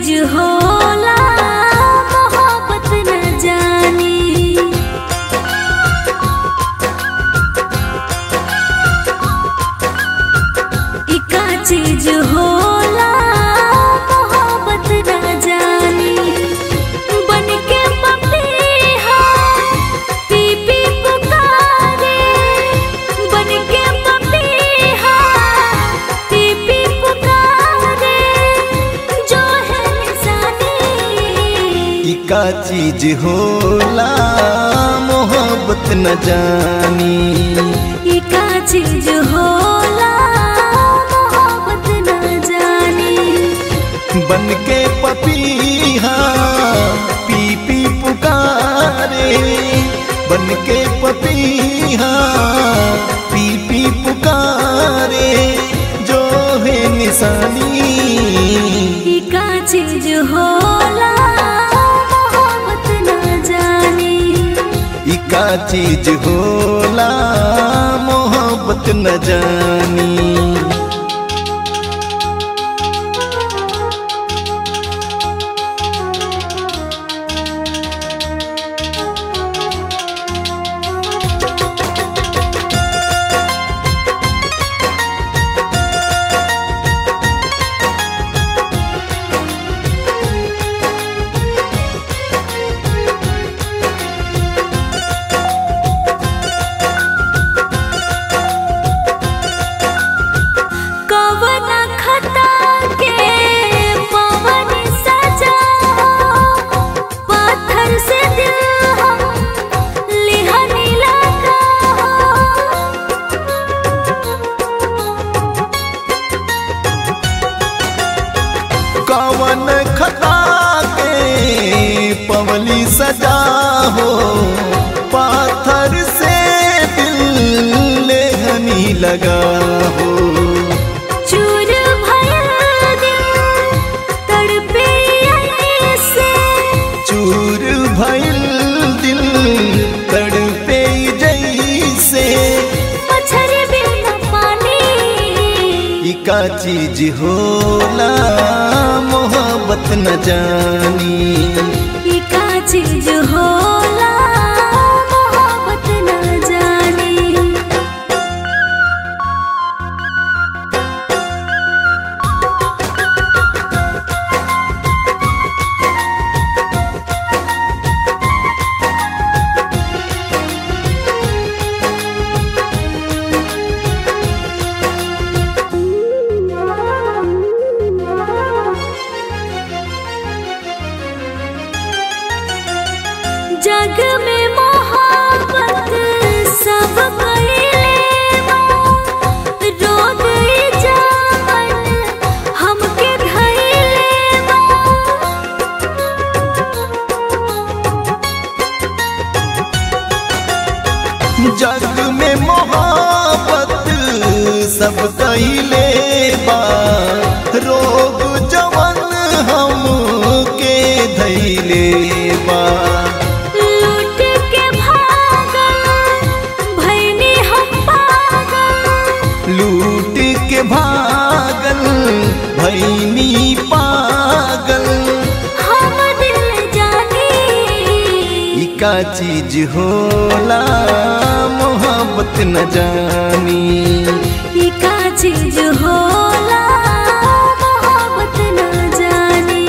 चीज होला मोहब्बत न जानी इका चीज होला मोहब्बत न जानी बन के पपीहा पी पी पुकारे बन के पपीहा पी पी पुकारे जो है निशानी इका चीज होला मोहब्बत न जानी इका चीज होला मोहब्बत न जानी बन के पपीहा पी पी पुकारे बन के पपीहा पी पी पुकारे जो है निशानी इका चीज होला मोहब्बत न जानी इका चीज होला मोहब्बत न जानी कवन खता के पवन सजा पत्थर से दिल हम लिहनी लगा कवन खता के पवली सजा हो पाथर से दिल लेहनी लगा हो चूर भयल दिल तड़पे ऐसे चूर भइल दिल तड़पे जैसे मच्छर बिन पानी इका चीज होला मोहब्बत न जानी इका चीज होला मोहब्बत न जानी जग में मोहब्बत सब कइले बा रोग ई जान हमके धइले बा जग में मोहब्बत सब कैले बा रोग जवन हम के धैले बा लूट के भागल भइनी हम पागल लूट के भागल भैनी पागल हम दिल जानी इका चीज होला मोहब्बत न जानी इका चीज होला मोहब्बत न जानी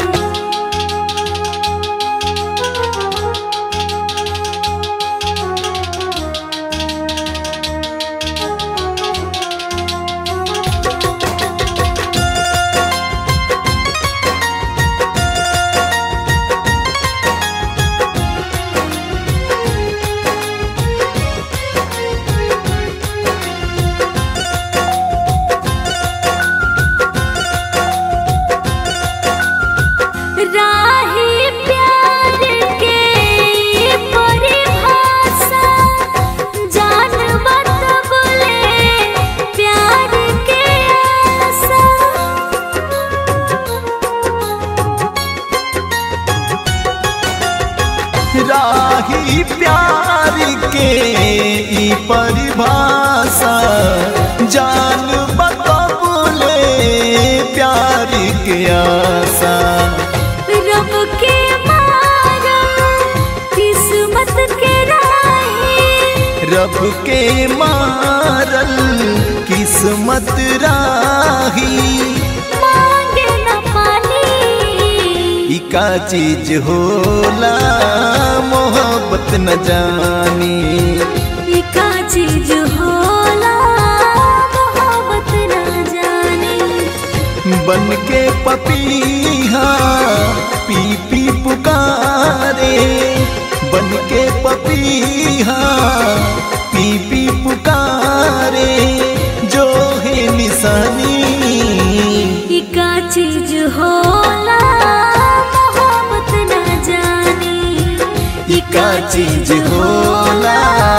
राही प्यार के परिभाषा जान बतबले प्यार के आशा राही प्यार के ई परिभाषा जान बतबले प्यार के आशा रब के मारा किस्मत के राही रब के मारल किस्मत राही मांगे न पानी ई का चीज होला मोहब्बत न जानी ई का चीज होला मोहब्बत न जाने बन के पपीहा पी पी पुकारे बन के पपीहा पी पी पुकारे जो है निशानी ई का चीज होला मोहब्बत न जाने ई का चीज होला